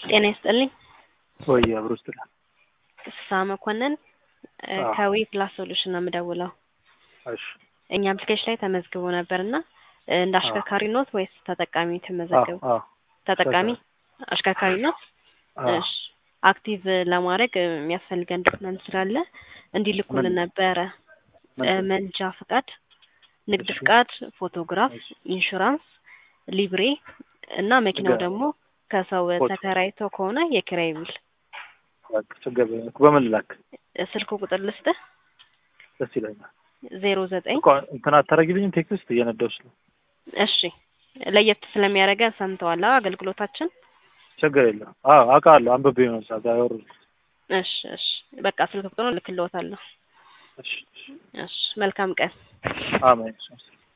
ጤና ይስጥልኝ። ወይ አብሮ ስትላል ፍስሀ መኮንን እ አዎ። ከዊ ፕላስ ሶሉሽን ነው የምደውለው። እሺ እኛ አፕሊኬሽን ላይ ተመዝግቦ ነበር እና እ እንደ አዎ። አሽከርካሪ ኖት ወይስ ተጠቃሚ ተመዘገቡ? አዎ ተጠቃሚ አሽከርካሪ ኖት? አዎ እሺ አክቲቭ ለማድረግ እ የሚያስፈልገን ዶክመንት ስላለ እንዲልኩልን ምን? ነበረ። እ ምንድን? መንጃ ፍቃድ፣ ንግድ እሺ። ፍቃድ፣ ፎቶግራፍ፣ እሺ። ኢንሹራንስ፣ ሊብሬ እና መኪናው ንገረኝ። ደግሞ ከሰው ፎቶ። ተከራይቶ ከሆነ የኪራይ ውል። በቃ ችግር የለም። በምን ላክ እ ስልክ ቁጥር ልስጥህ ደስ ይለኛል። ዜሮ ዘጠኝ እኮ እንትን አታረጊልኝም? ቴክስት እየነዳሁሽ ነው። እሺ ለየት ስለሚያደርገን ሰምተዋል አ አገልግሎታችን ችግር የለም። አዎ አውቃለሁ። አንብቤ ነው እዛ ጋር ያወሩት። እሺ እሺ በቃ ስልክ ቁጥሩን ልክልዎታለሁ እሺ እሺ። እሺ መልካም ቀን አሜን።